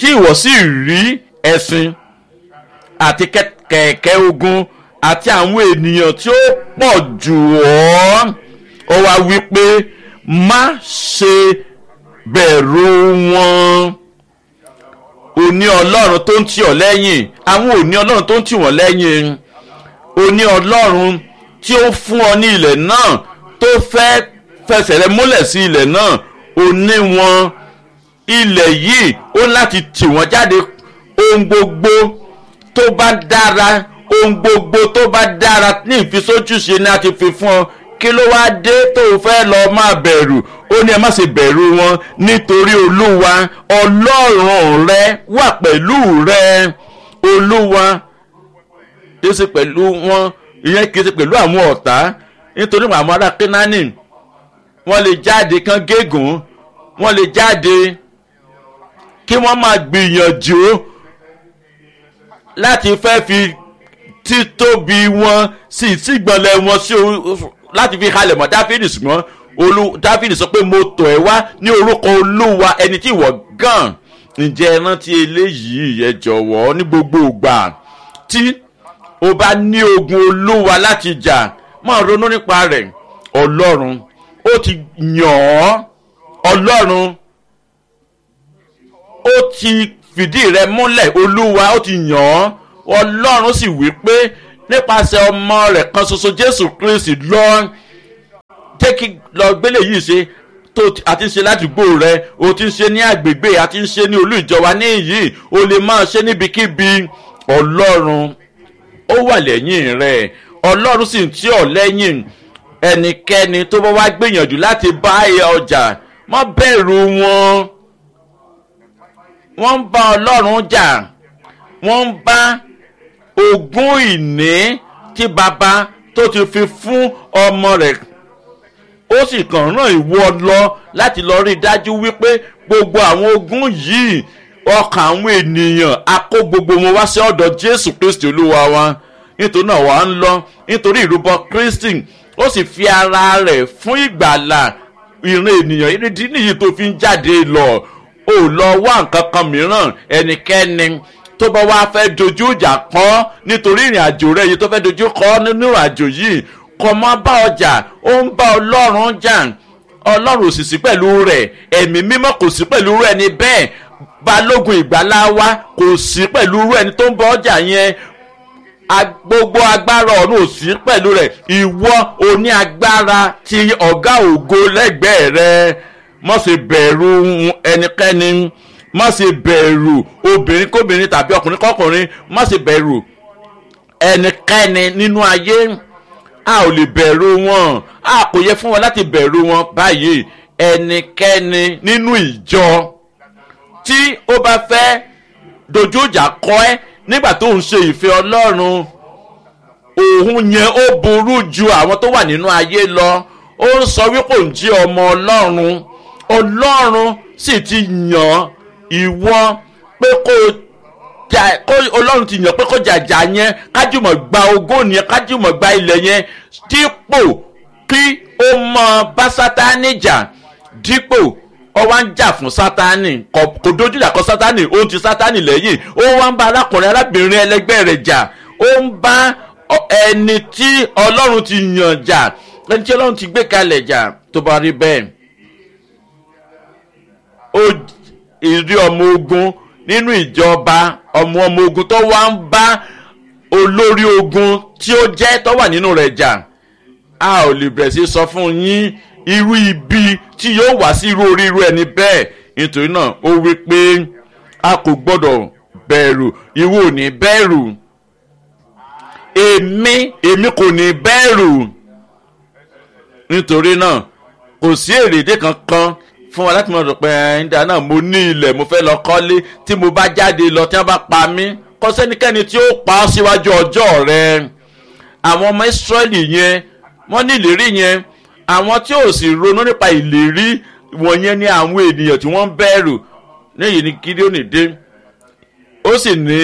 tí ìwọ sì rí ẹṣin àti kẹ̀kẹ́ ogun àti àwọn ènìyàn tí ó pọ̀ jù ọ́ ó wá wí pé má ṣe bẹ̀rù wọn òní ọlọ́run tó ń tì ọ́ lẹ́yìn àwọn òní ọlọ́run tó ń tì wọ́n lẹ́yìn òní ọlọ́run tí ó fún ọ ní ilẹ̀ náà tó fẹ́ fẹsẹ̀ rẹ múlẹ̀ sí ilẹ̀ náà òní wọn ilẹ̀ yìí ó láti tì wọ́n jáde ohun gbogbo tó bá dára ohun gbogbo tó bá dára ní ìfisójúṣe ni a ti fi fún ọ kí ló wá dé tó o fẹ́ lọ máa bẹ̀rù ó ní ẹ má ṣe bẹ̀rù wọn nítorí olúwa ọlọ́run rẹ wà pẹ̀lú rẹ olúwa kì í ṣe pẹ̀lú wọn ìyẹn kì í ṣe pẹ̀lú àwọn ọ̀tá nítorí àwọn ará kínání wọ́n lè jáde kán gégùn wọ́n lè jáde kí wọ́n máa gbìyànjú láti fẹ́ fi títóbi wọn sí ìsígbọ̀nlẹ̀ wọn sí láti fi halẹ̀ mọ́ dáfídì ṣùgbọ́n olú dáfídì sọ pé mo tọ̀ ẹ́ wá ní orúkọ olúwa ẹni tí ìwọ gàn ǹjẹ́ ẹ rántí eléyìí ẹ jọ̀wọ́ ní gbogbo ìgbà tí o bá ní ogun olúwa láti jà máa ronú nípa rẹ̀ ọlọ́run ó ti yàn ọ́ ọlọ́run ó ti fìdí rẹ múlẹ̀ olúwa ó ti yàn ọ́ ọlọ́run sì wí pé nípasẹ̀ ọmọ rẹ̀ kan ṣoṣo jésù kristi lọ jẹ́ kí lọ gbélé yìí ṣe tó àti ń ṣe ládùúgbò rẹ o ti ń ṣe ní àgbègbè àti ń ṣe ní olú ìjọba ní yìí o lè máa ṣe níbikíbi ọlọ́run ó wà lẹ́yìn rẹ̀ ọlọ́run sì ń tí ọ̀ lẹ́yìn ẹnikẹ́ni tó bá wá gbìyànjú láti bá ẹ ọjà má bẹ̀rù wọn wọ́n ń bá ọlọ́run jà wọ́n ń bá ogún ìní tí baba tó ti fi fún ọmọ rẹ̀ ó sì kàn ràn ìwọ lọ láti lọ rí i dájú wípé gbogbo àwọn ogún yìí ọkàn àwọn ènìyàn a kó gbogbo wọn wá sí ọ̀dọ̀ jésù kristi olúwa wa nítorí náà wà á ń lọ nítorí ìrúbọ kristi ó sì fi ara rẹ̀ fún ìgbàlà ìran ènìyàn ìrídìí nìyí tó fi ń jáde lọ ò lọ wá nǹkan kan mìíràn ẹnikẹ́ni tó bá wá fẹ́ dojú ìjà kọ́ nítorí ìrìn àjò rẹ̀ yìí tó fẹ́ dojú kọ́ nínú ìrìn àjò yìí kọ́ mọ́ bá ọjà ó ń bá ọlọ́run jà ọlọ́run ò sì sí pẹ̀lú rẹ̀ ẹ̀mí mímọ́ kò sí pẹ̀lú rẹ̀ ní bẹ́ẹ̀ balógun ìgbàlá wa kò sí pẹ̀lú rẹ̀ ní tó ń bá ọjà yẹn gbogbo agbára ọ̀run ò sí pẹ̀lú rẹ̀ ìwọ oní agbára ti ọ̀gá ògo lẹ́gbẹ̀ẹ́ rẹ̀ mọ̀ sí bẹ̀rù ẹnikẹ́ni má ṣe bẹ̀rù obìnrin kóbìnrin tàbí ọkùnrin kọkùnrin má ṣe bẹ̀rù ẹnikẹ́ni nínú ayé a ò lè bẹ̀rù wọn a kò yẹ fún wọn láti bẹ̀rù wọn báyìí ẹnikẹ́ni nínú ìjọ tí ó bá fẹ́ dojú ìjà kọ ẹ́ nígbà tó ń ṣe ìfẹ́ ọlọ́run òun yẹn ó burú ju àwọn tó wà nínú ayé lọ ó ń sọ wípé òun jí ọmọ ọlọ́run ọlọ́run sì ti yàn ìwọ pé kó jà kó ọlọ́run ti yàn pé kó jàjà yẹn kájùmọ̀ gba ogún yẹn kájùmọ̀ gba ilẹ̀ yẹn dípò kí ó mọ bá sátánì jà dípò ó wá ń jà fún sátánì kò dojú ìjà kọ sátánì ó ń ti sátánì lẹ́yìn ó wá ń bá arákùnrin arábìnrin ẹlẹgbẹ́ rẹ̀ jà ó ń bá ẹni tí ọlọ́run ti yàn jà ẹni tí ọlọ́run ti gbé kalẹ̀ jà tó bá rí bẹ́ẹ̀ ó ìrí ọmọ ogun nínú ìjọba ọmọ ọmọ ogun tó wá ń bá olórí ogun tí ó jẹ́ tó wà nínú rẹ̀ jà a ò lè bẹ̀rẹ̀ sí sọ fún yín irú ibi tí yóò wá sí irú orí irú ẹni bẹ́ẹ̀ nítorí náà ó wí pé a kò gbọ́dọ̀ bẹ̀rù ìwọ ò ní bẹ̀rù èmi èmi kò ní bẹ̀rù nítorí náà kò sí èrèdè kankan fún wa láti mọ̀ rò pé ẹ̀ńdà náà mo ní ilẹ̀ mo fẹ́ lọ kọ́lé tí mo bá jáde lọ tí wọ́n bá pa mí kọ́ sẹ́nikẹ́ni tí ó pa ọ́ síwájú ọjọ́ rẹ àwọn ọmọ ìsírẹ́lì yẹn wọ́n ní ìlérí yẹn àwọn tí ò sì ronú nípa ìlérí wọ̀nyẹn ní àwọn ènìyàn tí wọ́n ń bẹ̀rù níyì ní gídíọ́nì dé ó sì ní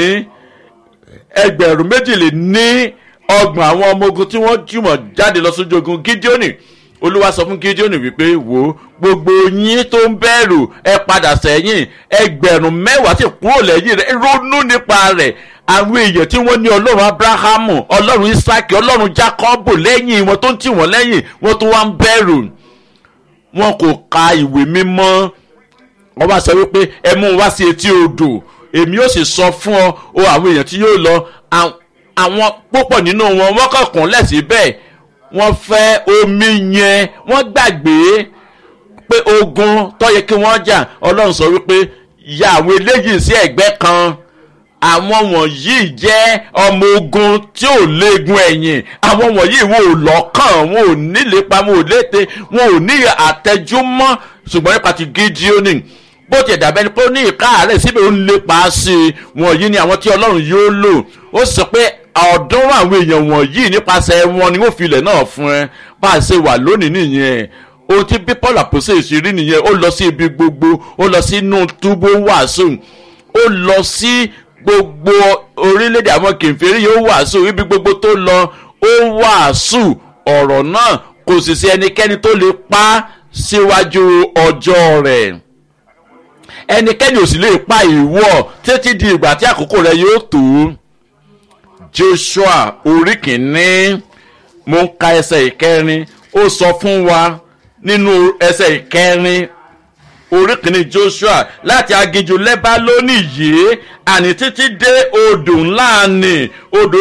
ẹgbẹ̀rún méjìlél ní ọgbọ̀n àwọn ọmọ ogun tí wọ́n jùmọ̀ jáde lọ sójú ogun gídíọ́nì olúwa sọ fún gideon wípé wò ó gbogbo yín tó ń bẹ̀rù ẹ padà sẹ́yìn ẹgbẹ̀rún mẹ́wàá sì kúrò lẹ́yìn rẹ̀ ronú nípa rẹ̀ àwọn èèyàn tí wọ́n ní ọlọ́run abrahamu ọlọ́run isaki ọlọ́run jacobu lẹ́yìn wọn tó ń tì wọ́n lẹ́yìn wọ́n tó wá ń bẹ̀rù wọn kò ka ìwé mímọ́ wọ́n bá sọ wípé ẹ mú un wá sí etí odò èmi yóò sì sọ fún ọ o àwọn èèyàn tí yóò lọ àwọn púpọ̀ nínú wọn wọ́n kàn kún lẹ́sìn bẹ́ẹ̀ wọ́n fẹ́ omi yẹn wọ́n gbàgbé pé ogun tó yẹ kí wọ́n jà ọlọ́run sọ wípé ya àwọn eléyìí sí ẹ̀gbẹ́ kan àwọn wọ̀nyí jẹ́ ọmọ ogun tí ò léegun ẹ̀yìn àwọn wọ̀nyí wọn ò lọ́kàn wọn ò nílépa wọn ò lété wọn ò ní àtẹjúmọ́ ṣùgbọ́n nípa ti gídíónì bó ti dàbẹ́ ni pé ó ní ìkáàárẹ̀ síbẹ̀ ó ń lépa sí i wọ̀nyí ni àwọn tí ọlọ́run yóò lò ó sọ pé ọ̀ọ́dúnrún àwọn èèyàn wọ̀nyí nípasẹ̀ wọn ni wọ́n fi ilẹ̀ náà fún ẹ bá a ṣe wà lónìí nìyẹn ohun tí bí paul àpòsè ìṣirí nìyẹn ó lọ sí ibi gbogbo ó lọ sínú túbú wàásù ó lọ sí gbogbo orílẹ̀-èdè àwọn kìnfèrí yóò wàásù ibi gbogbo tó lọ ó wàásù ọ̀rọ̀ náà kò sì sí ẹnikẹ́ni tó lè pa síwájú ọjọ́ rẹ̀ ẹnikẹ́ni ò sì lè pa ìwọ títí di ìgbà tí àkókò rẹ̀ yóò tó joshua orí kìíní mo ń ka ẹsẹ̀ ìkẹrin ó sọ fún wa nínú ẹsẹ̀ ìkẹrin orí kìíní joshua láti aginjù lẹ́bá lónìí yìí àní títí dé odò ńlá ni odò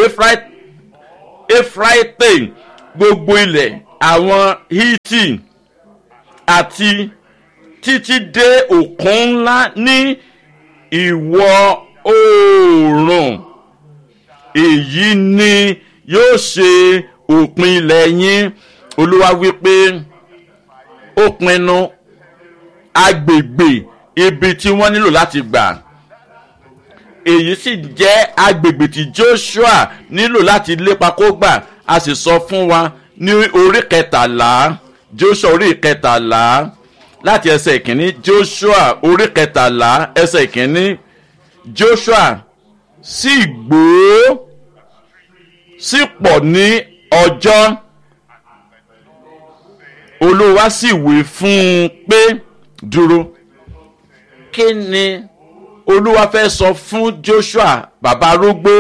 efraite gbogbo ilẹ̀ àwọn hiti àti títí dé òkun ńlá ní ìwọ̀ oòrùn èyí ni yóò ṣe òpin ilẹ̀ yín olúwa wípé ó pinnu agbègbè ibi tí wọ́n nílò láti gbà èyí sì jẹ́ agbègbè tí joshua nílò láti lépa kó gbà a sì sọ fún wa ní orí kẹtàlá joshua orí kẹtàlá láti ẹsẹ̀ ìkíní joshua orí kẹtàlá ẹsẹ̀ ìkíní joshua sì gbòó sì pọ̀ ní ọjọ́ olúwa sì wí fún un pé dúró kí ni olúwa fẹ́ sọ fún joshua bàbá arúgbó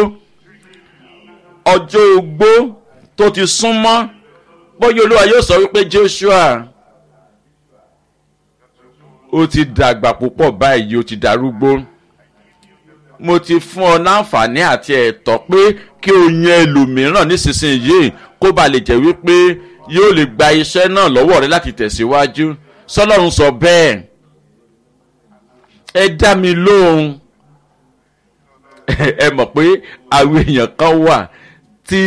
ọjọ́ ogbó tó ti súnmọ́ bóyá olúwa yóò sọ wípé joshua ó ti dàgbà púpọ̀ báyìí ó ti darúgbó mo ti fún ọ láǹfààní àti ẹ̀tọ́ pé kí o yan ẹlòmíràn nísinsìnyí kó ba lè jẹ́ wípé yóò lè gba iṣẹ́ náà lọ́wọ́ rẹ láti tẹ̀síwájú sọlọ́run sọ bẹ́ẹ̀ ẹ dá mi lóhùn ẹ mọ̀ pé àwọn èèyàn kan wà tí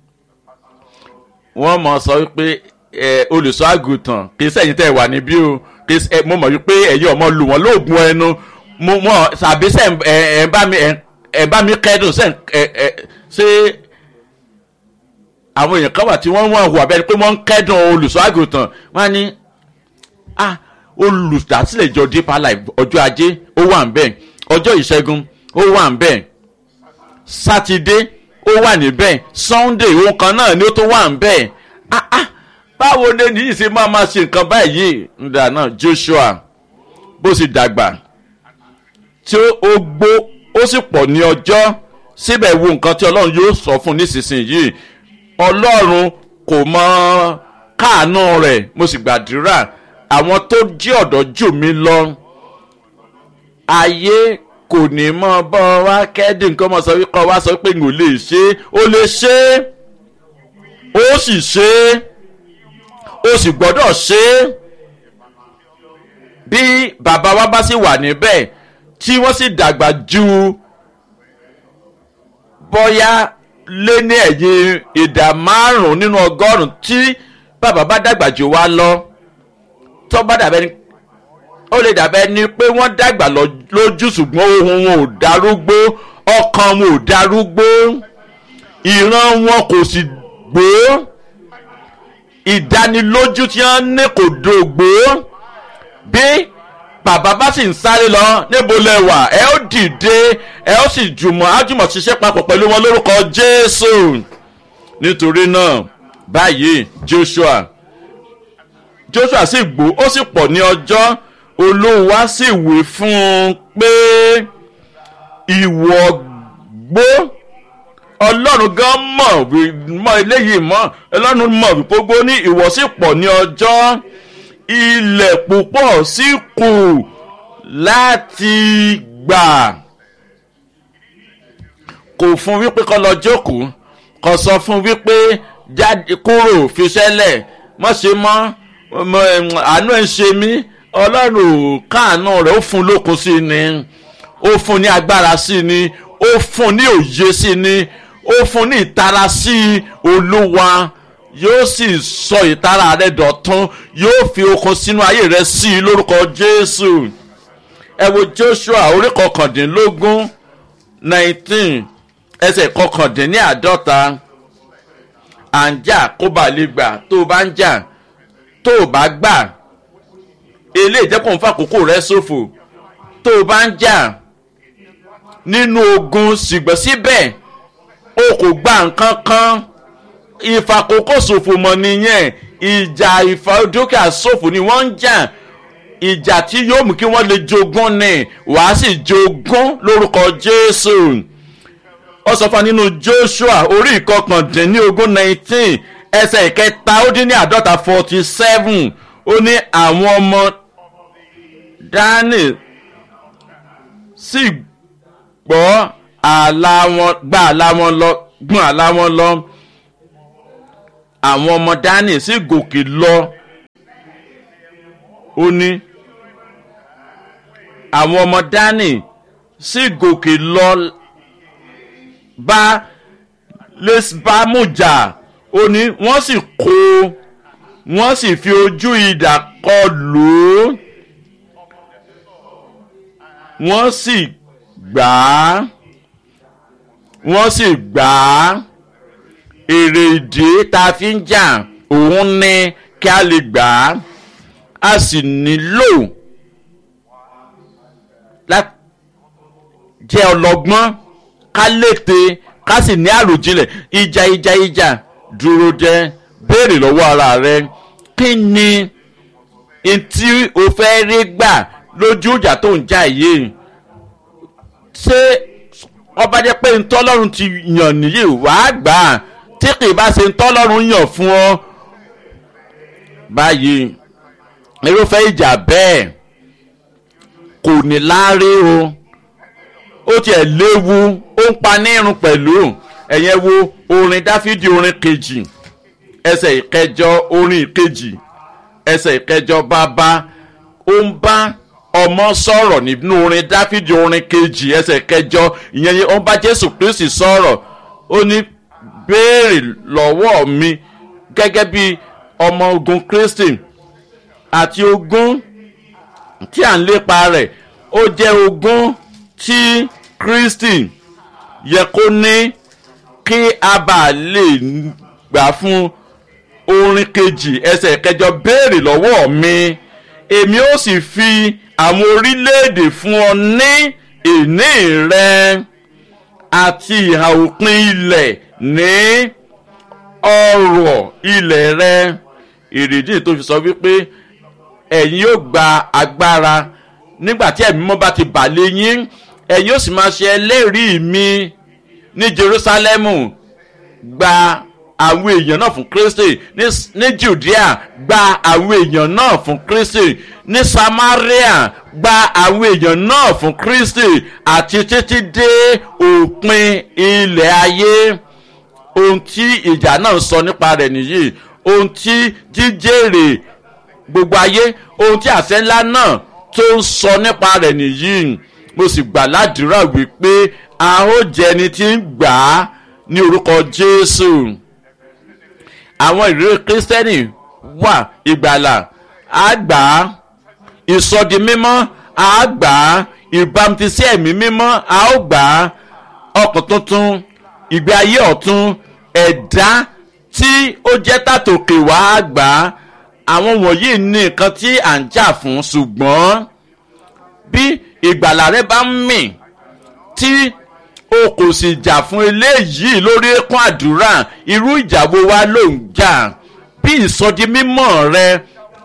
wọ́n mọ̀ sọ wípé olùsọ àgùntàn kì í sẹ́yìn tẹ́ ẹ wà níbí o mo mọ̀ wípé ẹ̀yin ọmọ lù wọ́n lóògùn ẹnu mo mọ̀ sàbí sẹ́ ẹ̀ bá mi ẹ̀ bá mi kẹ́dùn sẹ́ ẹ̀ ṣé àwọn èèyàn kan wà tí wọ́n wọ́n hùwà bẹ́ẹ̀ ni pé wọ́n ń kẹ́dùn olùsọ àgùntàn wọ́n á ní ah olùdásílẹ̀ ìjọ deeper life ọjọ́ ajé ó wà ń bẹ̀ ọjọ́ ìṣẹ́gun ó wà ń bẹ̀ sátidé ó wà níbẹ̀ sunday òun kan náà ni ó tó wà ń bẹ̀ ah ah báwo ni ènìyàn ṣe máa ma ṣe nǹkan báyìí nígbà náà joshua bó sì dàgbà tí ó gbó ó sì pọ̀ ní ọjọ́ síbẹ̀ wo nǹkan tí ọlọ́run yóò sọ fún nísinsìnyí ọlọ́run kò mọ káàánú rẹ̀ mo sì gbàdúrà àwọn tó jí ọ̀dọ́ jù mí lọ ayé kò ní mọ bọ́ wá kẹ́dùn kọ́ mọ sọ wípé wá sọ pé n ò lè ṣe é ó lè ṣe é ó sì ṣe é ó sì gbọ́dọ̀ ṣe é bí bàbá wa bá sì wà níbẹ̀ tí wọ́n sì dàgbà ju bọ́yá lé ní ẹ̀yìn ìdá márùn-ún nínú ọgọ́rùn-ún tí bàbá bá dàgbà jù wá lọ tó bá dàbẹ́ ni ó lè dàbẹ́ ni pé wọ́n dàgbà lójú ṣùgbọ́n ohun wọn ò darúgbó ọkàn wọn ò darúgbó ìran wọn kò sì gbó ìdánilójú tí wọ́n ní kò dògbó bí bàbá bá sì ń sáré lọ níbo lẹ wà ẹ ó dìde ẹ ó sì jùmọ̀ ájùmọ̀ ṣiṣẹ́ papọ̀ pẹ̀lú wọn lórúkọ jésù nítorí náà báyìí joshua joshua sì gbó ó sì pọ̀ ní ọjọ́ olúwa sì wí fún un pé ìwọ gbó ọlọ́run gan mọ̀ mọ̀ eléyìí mọ̀ ọlọ́run mọ̀ gbogbo ní ìwọ sì pọ̀ ní ọjọ́ ilẹ̀ púpọ̀ sì kù láti gbà kò fún wípé kọ́ lọ jókòó kò sọ fún wípé jáde kúrò fiṣẹ́lẹ̀ mọ̀ ṣe mọ́ àánú ẹ̀ ń ṣe mí ọlọ́run káàánú rẹ̀ ó fún lókun sí ni ó fún ní agbára sí ni ó fún ní òye sí ni ó fún ní ìtara sí olúwa yóò sì sọ ìtara rẹ̀ dọ̀tún yóò fi okun sínú ayé rẹ̀ sí i lórúkọ jésù ẹ wo joshua orí kọkàndínlógún nineteen ẹsẹ̀ kọkàndínláàdọ́ta à ń jà kó bá lè gbà tó o bá ń jà tó o bá gbà eléyìí jẹ́ kó n fàkókò rẹ ṣòfò tó o bá ń jà nínú ogun ṣùgbọ́n síbẹ̀ o kò gba nǹkan kan ìfàkókò ṣòfò mọ̀ nìyẹn ìjà ìfàdókè ṣòfò ni wọ́n ń jà ìjà tí yóò mú kí wọ́n lè jogún ni wàá sì jogún lórúkọ jésù ó sọ fún wa nínú joshua orí ìkọkàndínlógún nineteen ẹsẹ̀ ìkẹta ó dín ní àádọ́ta forty seven ó ní àwọn ọmọ dání sì gbọ́ àlá wọn gbà àlá wọn lọ gbọ́n àlá wọn lọ àwọn ọmọ dání sì gòkè lọ ó ní àwọn ọmọ dání sì gòkè lọ bá lẹ́sibámújà ó ní wọ́n sì kó wọ́n sì fi ojú idà kọ lù ú wọ́n sì gbà á wọ́n sì gbà á èrè ìdí tá a fi ń jà òun ní kí a lè gbà á a sì nílò láti jẹ́ ọlọ́gbọ́n ká lété ká sì ní àròjinlẹ̀ ìjà ìjà ìjà dúró jẹ́ béèrè lọ́wọ́ ara rẹ kí ni ntí o fẹ́ rí gbà lójú ìjà tó ń jà yìí ṣé ọba jẹ́ pé ntọ́lọ́run ti yàn nìyí wàá gbà á tí kì í bá ṣe ntọ́lọ́run yàn fún ọ báyìí irúfẹ́ ìjà bẹ́ẹ̀ kò ní láárí o ó tiẹ̀ léwu ó ń pa ní irun pẹ̀lú ẹ̀yẹn wo orin dáfídì orin kejì ẹsẹ̀ ìkẹjọ orin ìkejì ẹsẹ̀ ìkẹjọ bàbá ó ń bá ọmọ sọ̀rọ̀ nínú orin dáfídì orin kejì ẹsẹ̀ ìkẹjọ ìyẹn ó ń bá jésù kristi sọ̀rọ̀ ó ní béèrè lọ́wọ́ mi gẹ́gẹ́ bí ọmọ ogun kristi àti ogun tí à ń lépa rẹ̀ ó jẹ́ ogun tí kristi yẹ kó ní kí a bá lè gbà fún orin kejì ẹsẹ̀ kẹjọ béèrè lọ́wọ́ mi èmi ó sì fi àwọn orílẹ̀-èdè fún ọ ní ìní rẹ àti ìhà òpin ilẹ̀ ní ọrọ̀ ilẹ̀ rẹ èrèdí tó fi sọ wípé ẹ̀yin yóò gba agbára nígbà tí ẹ̀mí mọ́ bá ti bà lé yín ẹ̀yin yóò sì máa ṣe ẹlẹ́rìí mi ní jerusalemu gba àwọn èèyàn náà fún kristi ní judea gba àwọn èèyàn náà fún kristi ní samaria gba àwọn èèyàn náà fún kristi àti títí dé òpin ilẹ̀ ayé ohun tí ìjà náà sọ nípa rẹ̀ nìyí ohun tí jíjèrè gbogbo ayé ohun tí àṣẹ ńlá náà tó ń sọ nípa rẹ̀ nìyí mo sì gbà ládùúrà wípé a ó jẹ ẹni tí ń gbà á ní orúkọ jésù àwọn ìrírí kírísítẹ́nì wà ìgbàlà á gbà á ìsọdi mímọ́ á gbà á ìbámutisí ẹ̀mí mímọ́ á ó gbà á ọkàn tuntun ìgbé ayé ọ̀tun ẹ̀dá tí ó jẹ́ tàtòkè wá á gbà á àwọn wọ̀nyí ní nǹkan tí à ń jà fún ṣùgbọ́n bí ìgbàlà rẹ bá ń mì tí o kò sì jà fún eléyìí lórí ẹkún àdúrà irú ìjà wo wá ló ń jà bí ìsọdi mímọ́ rẹ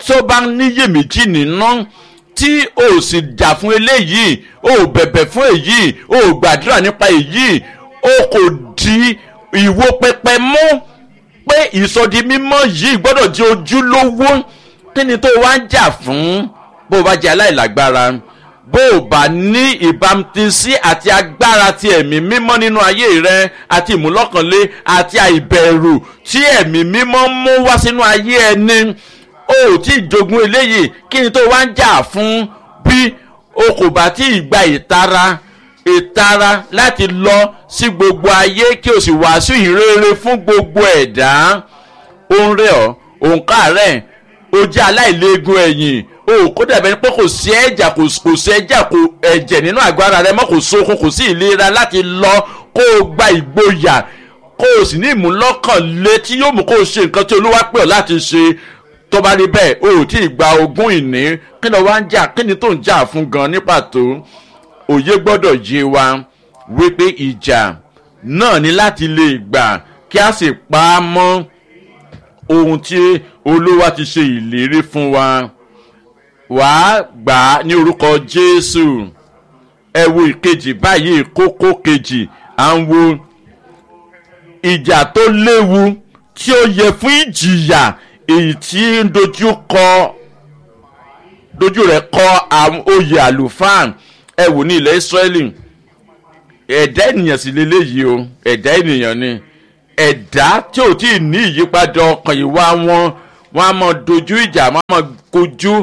tó bá níyèméjì nínú tí o sì jà fún eléyìí o bẹ̀bẹ̀ fún èyí o gbàdúrà nípa èyí o kò di ìwo pẹpẹ mú pé ìsọdi mímọ́ yìí gbọ́dọ̀ di ojúlówó kí ni tó wá ń jà fún bó o bá jẹ́ aláìlágbára bó o bá ní ìbámutísí àti agbára ti ẹ̀mí mímọ́ nínú ayé rẹ àti ìmúlọ́kànlé àti àìbẹ̀rù tí ẹ̀mí mímọ́ mú wá sínú ayé ẹni o ò tí ì jogún eléyìí kí ni tó wá ń jà fún bí o kò bá tí ì gba ìtara ìtara láti lọ sí gbogbo ayé kí o sì wàásù ìrere fún gbogbo ẹ̀dá ó ń rẹ̀ ọ́ òǹkà rẹ̀ o jẹ́ aláìléegun ẹ̀yìn o kó dàbẹ̀ ni pé kò sí ẹ̀jà kò sí ẹ̀jà kò ẹ̀jẹ̀ nínú àgọ́ ara rẹ mọ́ kò sókun kò sí ìlera láti lọ kó o gba ìgboyà kó o sì ní ìmúlọ́kànlé tí yóò mú kó o ṣe nǹkan tí olúwa pè ọ́ láti ṣe tó bá rí bẹ́ẹ̀ o ò tí ì gba ogún ìní kí ni wàá ń jà kí ni tó ń jà fún gan ní pàtó òye gbọ́dọ̀ yé wa wípé ìjà náà ní láti lè gbà kí a sì pa á mọ́ ohun tí olúwa ti ṣe ìlérí fún wa wàá gbà á ní orúkọ jésù ẹ wo ìkejì báyìí kókó kejì à ń wo ìjà tó léwu tí ó yẹ fún ìjìyà èyí tí ń dojú kọ dojú rẹ̀ kọ àwọn oyè àlùfáà ẹ wò ní ilẹ̀ israẹli ẹ̀dá ènìyàn sì lélẹ́yìí o ẹ̀dá ènìyàn ni ẹ̀dá tí ò tí ì ní ìyípadà ọkàn ìwà wọn wọn á mọ dojú ìjà wọn á mọ kojú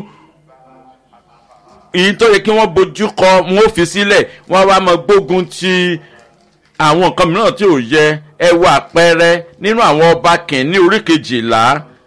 èyí tó yẹ kí wọ́n bojú kọ wọn ó fi sílẹ̀ wọ́n á wá mọ gbógun ti àwọn nǹkan mìíràn tí ò yẹ ẹ wo àpẹẹrẹ nínú àwọn ọba kìíní orí kejìlá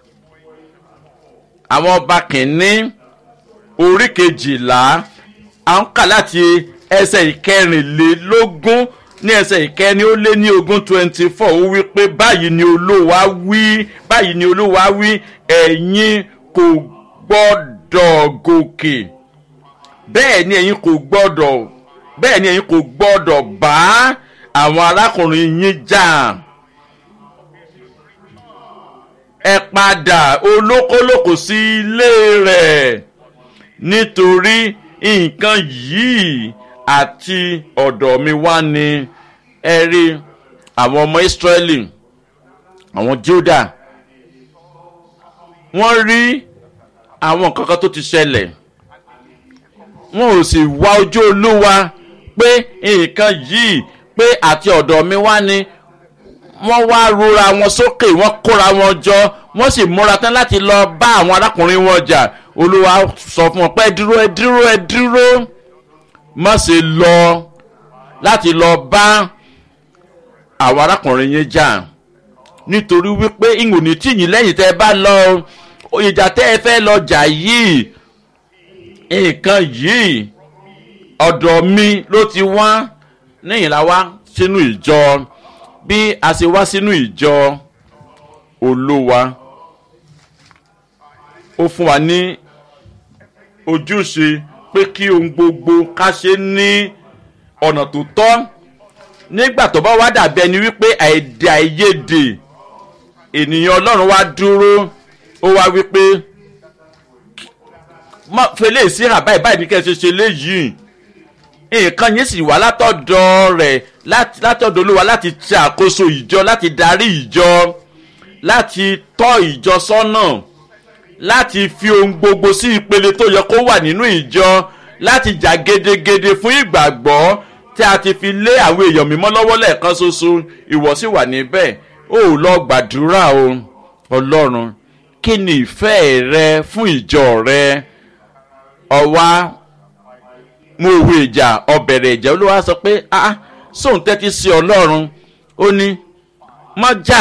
àwọn ọba kìíní orí kejìlá à ń kà láti ẹsẹ̀ ìkẹrìnlélógún ní ẹsẹ̀ ìkẹrin ó lé ní ogún twenty four ó wí pé báyìí ni olúwa wí báyìí ni olúwa wí ẹ̀yin kò gbọ́dọ̀ gòkè bẹ́ẹ̀ ni ẹ̀yin kò gbọ́dọ̀ bẹ́ẹ̀ ni ẹ̀yin kò gbọ́dọ̀ bá àwọn arákùnrin yín jà ẹ padà olókólókò sí ilé rẹ̀ nítorí nǹkan yìí àti ọ̀dọ̀ mi wá ní ẹ rí àwọn ọmọ ìsírẹ́lì àwọn juda wọ́n rí àwọn nǹkan kan tó ti ṣẹlẹ̀ wọn ò sì wá ojú olúwa pé nǹkan yìí pé àti ọ̀dọ̀ mi wá ní wọ́n wá rora wọn sókè wọ́n kóra wọn jọ wọ́n sì múra tán láti lọ bá àwọn arákùnrin wọn jà olúwa sọ fún wọn pé ẹ dúró ẹ dúró ẹ dúró má ṣe lọ láti lọ bá àwọn arákùnrin yẹn jà nítorí wípé ìwòní tìyìn lẹ́yìn tẹ́ ẹ bá lọ ìjà tẹ́ ẹ fẹ́ lọ jà yìí nǹkan yìí ọ̀dọ̀ mi ló ti wá níyìn la wá sínú ìjọ bí a ṣe wá sínú ìjọ olówa ó fún wa ní ojúṣe pé kí ohun gbogbo ká ṣe ní ọ̀nà tó tọ́ nígbà tó bá wá dàbí ẹni wípé àìdè àìyedè ènìyàn ọlọ́run wá dúró ó wá wípé fẹlẹ́ sí hà báyìí báyìí ní kẹ́ ẹ ṣe ṣe léyìí nǹkan yẹn sì wá látọ̀dọ̀ rẹ̀ látọ̀dọ̀ olúwa láti ṣe àkóso ìjọ láti darí ìjọ láti tọ́ ìjọ sọ́nà láti fi ohun gbogbo sí ìpele tó yẹ kó wà nínú ìjọ láti jà gedegede fún ìgbàgbọ́ tí a ti fi lé àwọn èèyàn mímọ́ lọ́wọ́ lẹ́ẹ̀kan ṣoṣo ìwọ sì wà níbẹ̀ ó lọ gbàdúrà o ọlọ́run kí ni ìfẹ́ rẹ fún ìjọ rẹ ọwá mú òwe ìjà ọbẹ̀rẹ̀ ìjà olúwa sọ pé ah sóun tẹ́tí sí ọlọ́run ó ní mọ́ jà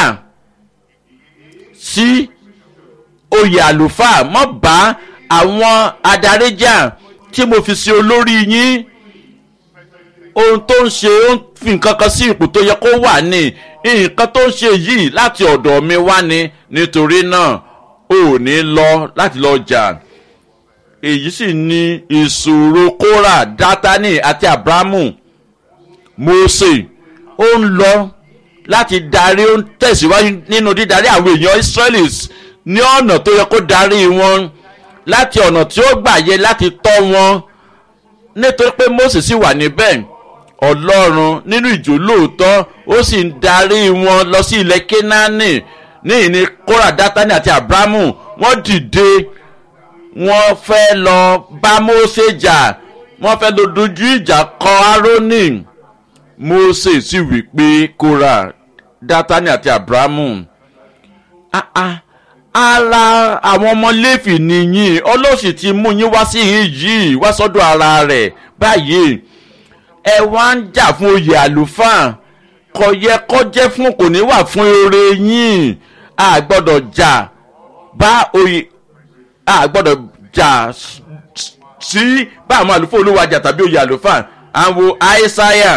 sí oyè àlùfáà mọ́ bá àwọn adarí jà tí mo fi ṣe olórí yín ohun tó ń ṣe ó ń fi nǹkan kan sí ipò tó yẹ kó wà ní nǹkan tó ń ṣe yìí láti ọ̀dọ̀ mi wá ní nítorí náà ò ní lọ láti lọ jà èyí sì ni ìṣòro kóra dátánì àti abrahamu mose ó ń lọ láti darí ó ń tẹ̀síwájú nínú dídarí àwọn èèyàn israelis ní ọ̀nà tó yẹ kó darí wọn láti ọ̀nà tí ó gbà yẹ láti tọ́ wọn nítorí pé mose sì wà níbẹ̀ ọlọ́run nínú ìjò lóòótọ́ ó sì ń darí wọn lọ sí ilẹ̀ kénáánì ní ìní kóra dátánì àti abrahamu wọ́n dìde wọ́n fẹ́ lọ bá mose jà wọ́n fẹ́ lọ dojú ìjà kọ aaroni mose sì wí pé kóra dátánì àti abrahamu ah ah ara àwọn ọmọ lẹ́fì nìyí ọlọ́sì ti mú yín wá sí yín yìí wá sọ́dọ̀ ara rẹ̀ báyìí ẹ wá ń jà fún oyè àlùfáà kò yẹ kó jẹ́ fún kò ní wà fún eré yín a gbọ́dọ̀ jà bá oyè a gbọ́dọ̀ jà sí bá àwọn àlùfáà olúwajà tàbí oyè àlùfáà àwọn àìsáyà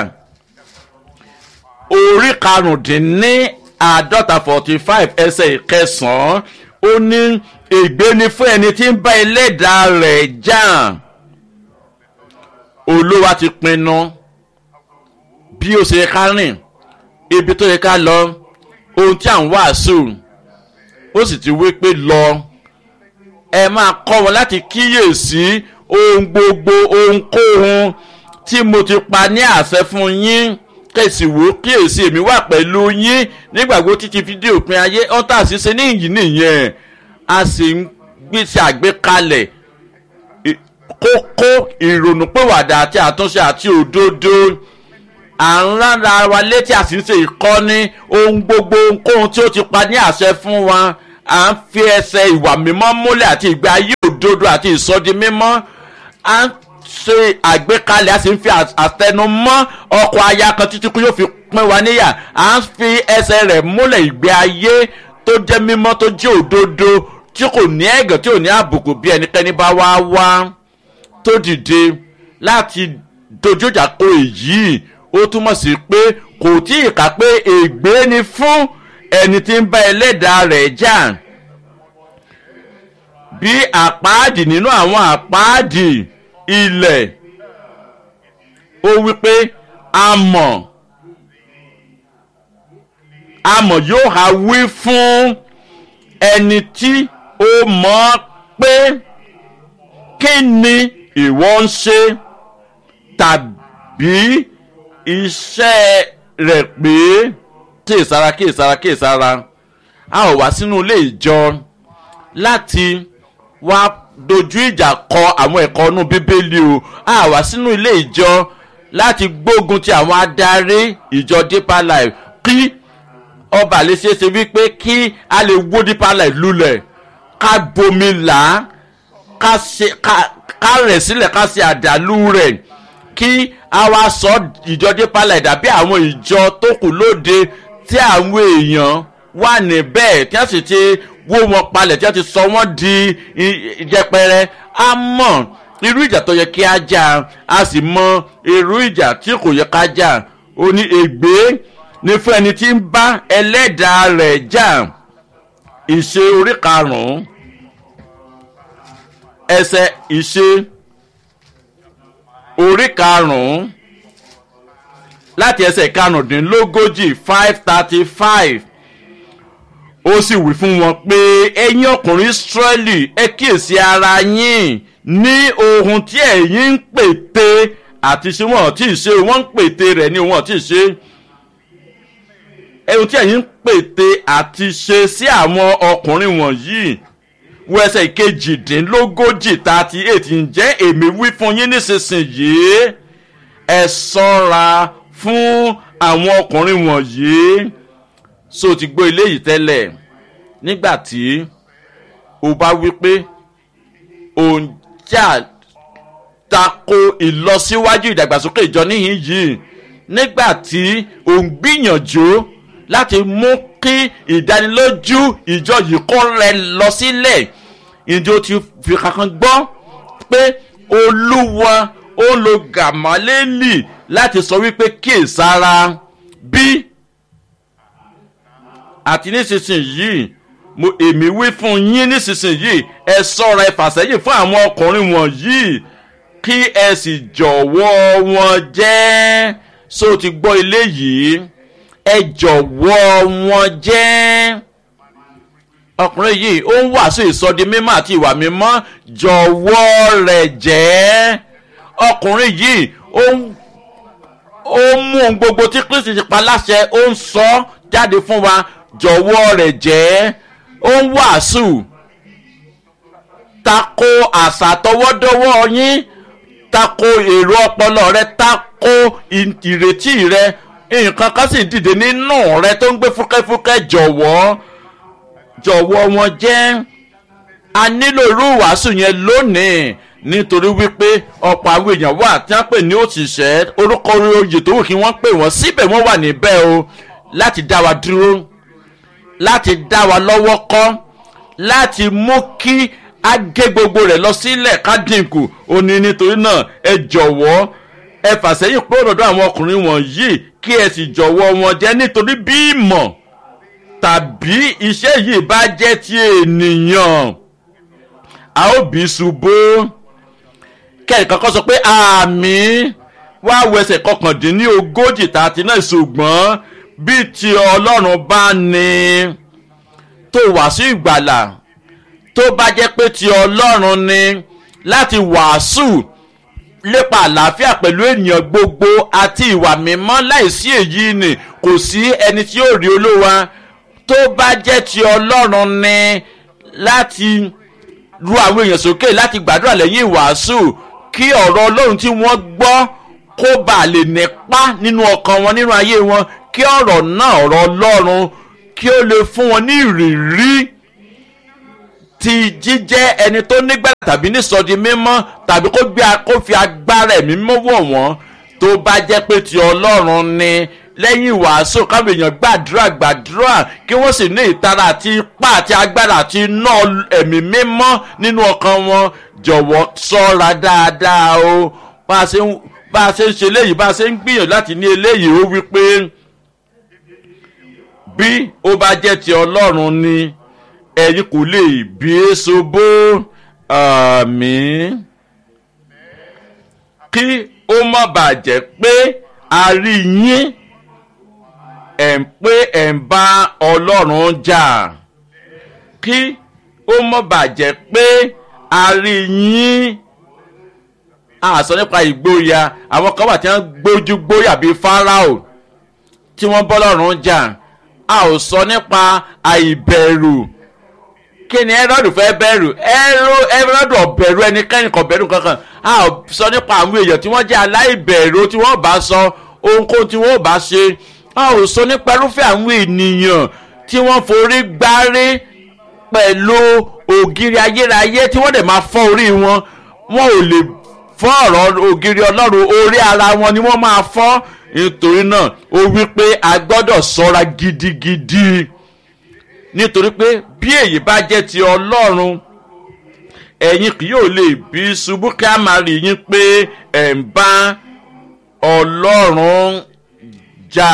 orí karùndínní àádọ́ta forty five ẹsẹ̀ ìkẹsàn-án ó ní ègbé ni fún ẹni tí ń bá ẹlẹ́dàá rẹ̀ jà olúwa ti pinnu bí ó ṣe ká rìn ibi tó yẹ ká lọ ohun tí à ń wàásù ó sì ti wí pé lọ ẹ máa kọ́ wọn láti kíyèsí ohun gbogbo ohunkóhun tí mo ti pa ní àṣẹ fún yín kẹ̀sì wò kíyèsí èmi wà pẹ̀lú yín nígbàgbọ́ títí fídíò òpin ayé ọ́tà ṣiṣẹ́ ní ìyí nìyẹn a sì ń gbèsè àgbékalẹ̀ kókó ìrònúpìwàdà àti àtúnṣe àti òdodo à ń rárá wa létí a sì ń ṣe ìkọ́ni ohun gbogbo ohunkóhun tí ó ti pa ní àṣẹ fún wa à ń fi ẹsẹ̀ ìwà mímọ́ múlẹ̀ àti ìgbé ayé òdodo àti ìsọdi mímọ́ à ń ṣe àgbékalẹ̀ a sì ń fi àtẹnumọ́ ọkọ̀ aya kan títí kú yóò fi pín wa níyà à ń fi ẹsẹ̀ rẹ̀ múlẹ̀ ìgbé ayé tó jẹ́ mímọ́ tó jẹ́ òdodo tí kò ní ẹ̀gàn tí ò ní àbùkù bí ẹnikẹ́ni bá wá wá tó dìde láti dojú ìjà kọ èyí ó túmọ̀ sí pé kò tí ì kà pé ègbé ni fún ẹni tí ń bá ẹlẹ́dàá rẹ̀ jà bí àpáàdì nínú àwọn àpáàdì ilẹ̀ ó wí pé amọ̀ amọ̀ yóò ha wí fún ẹni tí ó mọ̀ pé kí ni ìwọ ń ṣe tàbí iṣẹ́ rẹ̀ pé kíyèsára kíyèsára kíyèsára a ò wá sínú ilé ìjọ láti wá dojú ìjà kọ àwọn ẹ̀kọ́ inú bíbélì o a wá sínú ilé ìjọ láti gbógun ti àwọn adarí ìjọ deeper life kí ọba lè ṣe é ṣe wípé kí a lè wó deeper life lulẹ̀ ká bomi là á ká rẹ̀ sílẹ̀ ká ṣe àdàlú rẹ̀ kí a wá sọ ìjọ deeper life dàbí àwọn ìjọ tó kù lóde tí àwọn èèyàn wà níbẹ̀ tí wọ́n sì ti wó wọn palẹ̀ tí wọ́n ti sọ wọ́n di jẹpẹrẹ a mọ̀ irú ìjà tó yẹ kí a jà a sì mọ irú ìjà tí kò yẹ ká jà ó ní ègbé ní fún ẹni tí ń bá ẹlẹ́dàá rẹ̀ jà ìṣe orí karùn-ún ẹsẹ̀ ìṣe orí karùn-ún láti ẹsẹ̀ karùndínlógójì five thirty five ó sì wí fún wọn pé ẹ̀yin ọkùnrin israẹli ẹ kíyèsí ara yín ní ohun tí ẹ̀yin ń pète àti ṣé wọn tí ì ṣe wọ́n ń pète rẹ̀ ní wọn tí ì ṣe ohun tí ẹ̀yin ń pète àti ṣe sí àwọn ọkùnrin wọ̀nyí wo ẹsẹ̀ kejìdínlógójì thirty eight ǹjẹ́ èmi wí fún yín nísinsìnyí ẹ sọ́ra fún àwọn ọkùnrin wọ̀nyí so ti gbọ́ eléyìí tẹ́lẹ̀ nígbà tí o bá wí pé òun jà tako ìlọsíwájú ìdàgbàsókè ìjọ níhìn yìí nígbà tí òun gbìyànjú láti mú kí ìdánilójú ìjọ yìí kó rẹ lọ sílẹ̀ ìjọ ti fi kankan gbọ́ pé olúwa ó lo gàmálélì láti sọ wípé kíyèsára bí àti nísinsìnyí mo èmi wí fún yín nísinsìnyí ẹ sọ́ra ẹ fàsẹ́yìn fún àwọn ọkùnrin wọ̀nyí kí ẹ sì jọ̀wọ́ wọn jẹ́ so ti gbọ́ ilé yìí ẹ jọ̀wọ́ wọn jẹ́ ọkùnrin yìí ó ń wàásù ìsọdi mímọ́ àti ìwà mímọ́ jọ̀wọ́ rẹ̀ jẹ́ ọkùnrin yìí ó ń ó mú ohun gbogbo tí kristi ti pa láṣẹ ó ń sọ jáde fún wa jọ̀wọ́ rẹ̀ jẹ́ ó ń wàásù tako àṣà tọwọ́dọ́wọ́ yín tako èrò ọpọlọ rẹ tako ìrètí rẹ nǹkan kan sì dìde nínú rẹ tó ń gbé fúkẹ́fúkẹ́ jọ̀wọ́ jọ̀wọ́ wọn jẹ́ a nílò irú ìwàásù yẹn lónìí nítorí wípé ọ̀pọ̀ àwọn èèyàn wà tí wọ́n pè ní òṣìṣẹ́ orúkọ oyè tó wù kí wọ́n pè wọ́n síbẹ̀ wọ́n wà níbẹ̀ o láti dá wa dúró láti dá wa lọ́wọ́ kọ́ láti mú kí a gé gbogbo rẹ̀ lọ sílẹ̀ ká dínkù ó ní nítorí náà ẹ jọ̀wọ́ ẹ fàsẹ́yìn pé òdòdó àwọn ọkùnrin wọ̀nyí kí ẹ sì jọ̀wọ́ wọn jẹ́ nítorí bí ìmọ̀ tàbí iṣẹ́ yìí bá jẹ́ ti ènìyàn a ó bí ṣubú kẹ́ẹ̀kan kan sọ pé àmì wá wẹsẹ̀ kọkàndínlógójì tààtì náà ṣùgbọ́n bí ti ọlọ́run bá ní tó wàásù ìgbàlà tó bá jẹ́ pé ti ọlọ́run ni láti wàásù lépa àlàáfíà pẹ̀lú ènìyàn gbogbo àti ìwà mímọ́ láìsí èyí ni kò sí ẹni tí yóò rí olówa tó bá jẹ́ ti ọlọ́run ni láti ru àwọn èèyàn sókè láti gbàdúrà lẹ́yìn ìwàásù kí ọ̀rọ̀ ọlọ́run tí wọ́n gbọ́ kó bàa lè nípa nínú ọkàn wọn nínú ayé wọn kí ọ̀rọ̀ náà ọ̀rọ̀ ọlọ́run kí ó lè fún wọn ní ìrírí ti jíjẹ́ ẹni tó nígbàgbọ́ tàbí nísọdi mímọ́ tàbí kó gbé kó fi agbára ẹ̀mí mímọ́ wọ̀ wọ́n tó bá jẹ́ pé ti ọlọ́run ni lẹ́yìn ìwàásù káwọn èèyàn gbàdúrà gbàdúrà kí wọ́n sì ní ìtara àti ipá àti agbára àti iná ẹ̀mí mímọ́ nínú ọkàn wọn jọ̀wọ́ sọ́ra dáadáa o bá a ṣe ń bá a ṣe ń ṣe léyìí bá a ṣe ń gbìyànjú láti ní eléyìí ó wí pé bí ó bá jẹ́ ti ọlọ́run ni ẹ̀yin kò lè bí e ṣubú àmì kí ó má bàa jẹ́ pé a rí yín ẹ̀ ń pé ẹ̀ ń bá ọlọ́run jà kí ó má bàa jẹ́ pé a rí yín a sọ nípa ìgboyà àwọn kan wà tí wọ́n gbójú gbóyà bíi fáráò tí wọ́n bọ́ lọ́rùn jà a ò sọ nípa àìbẹ̀rù kí ni ẹrọ́dù fẹ́ bẹ̀rù ẹrọ́dù ọ̀bẹ̀rù ẹnikẹ́ni kan bẹ̀rù kankan a ò sọ nípa àwọn èèyàn tí wọ́n jẹ́ aláìbẹ̀rù tí wọ́n bá sọ ohunkóhun tí wọ́n bá ṣe a ò sọ nípa irúfẹ́ àwọn ènìyàn tí wọ́n forí gbárí pẹ̀lú ògiri ayérayé tí wọ́n dẹ̀ máa fọ́ orí wọn wọn ò lè fọ́ ọ̀rọ̀ ògiri ọlọ́run orí ara wọn ni wọ́n máa fọ́ nítorí náà ó wí pé a gbọ́dọ̀ sọ́ra gidigidi nítorí pé bí èyí bá jẹ́ ti ọlọ́run ẹ̀yin kì yóò lè bí ṣubú kí a máa rí yín pé ẹ̀ ń bá ọlọ́run jà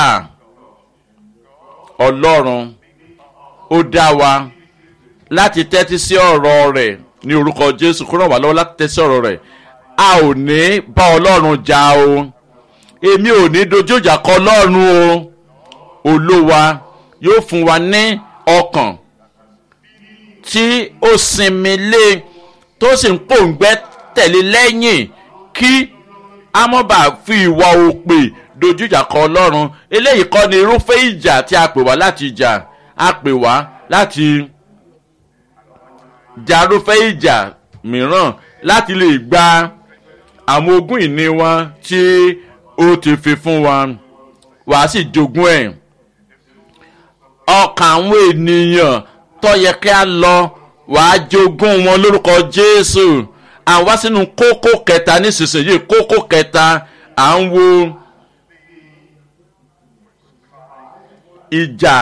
ọlọ́run ó dá wa láti tẹ́tí sí ọ̀rọ̀ rẹ̀ ní orúkọ jésù kúrò wá lọ́wọ́ láti tẹ́tí sí ọ̀rọ̀ rẹ̀ a ò ní bá ọlọ́run jà o èmi ò ní dojú ìjà kọ ọlọ́run o olówa yóò fún wa ní ọkàn tí ó sinmi lé tó sì ń pòǹgbẹ́ tẹ̀lé lẹ́yìn kí a mọ̀ bá fi ìwà òpè dojú ìjà kọ ọlọ́run eléyìí kọ́ ni irúfẹ́ ìjà tí a pè wá láti jà a pè wá láti jà irúfẹ́ ìjà mìíràn láti lè gba àwọn ogún ìní wa tí ó ti fi fún wa wàá sì jogún ẹ̀ ọkàn àwọn ènìyàn tó yẹ kí a lọ wàá jogún wọn lórúkọ jésù àwa sínú kókó kẹta nísinsìnyí kókó kẹta à ń wo ìjà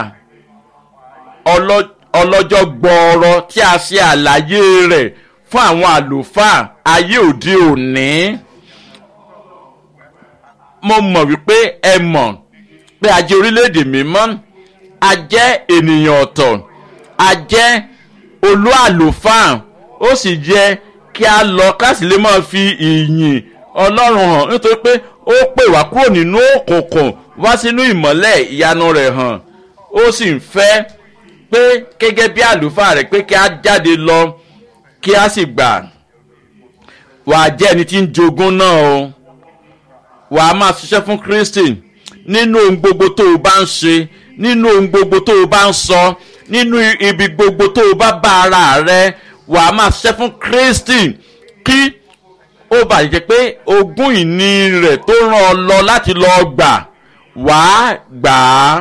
ọlọ́jọ́ gbọ́ọ̀rọ̀ tí a ṣe àlàyé rẹ̀ fún àwọn àlùfáà ayé òde òní mo mọ̀ wípé ẹ mọ̀ pé a jẹ́ orílẹ̀-èdè mímọ́ a jẹ́ ènìyàn ọ̀tọ̀ a jẹ́ olú àlùfáà ó sì jẹ́ kí a lọ káàsì lè máa fi ìyìn ọlọ́run hàn nítorí pé ó pè wá kúrò nínú òkùnkùn wá sínú ìmọ́lẹ̀ ìyanu rẹ̀ hàn ó sì ń fẹ́ pé gẹ́gẹ́ bí àlùfáà rẹ̀ pé kí a jáde lọ kí a sì gbà wàá jẹ́ ẹni tí ń jogún náà o wàá máa ṣiṣẹ́ fún kristi nínú ohun gbogbo tó o bá ń ṣe nínú ohun gbogbo tó o bá ń sọ nínú ibi gbogbo tó o bá bá ara rẹ wàá máa ṣiṣẹ́ fún kristi kí ó bàa jẹ́ pé ogún ìní rẹ̀ tó ràn ọ́ lọ láti lọ gbà wàá gbà á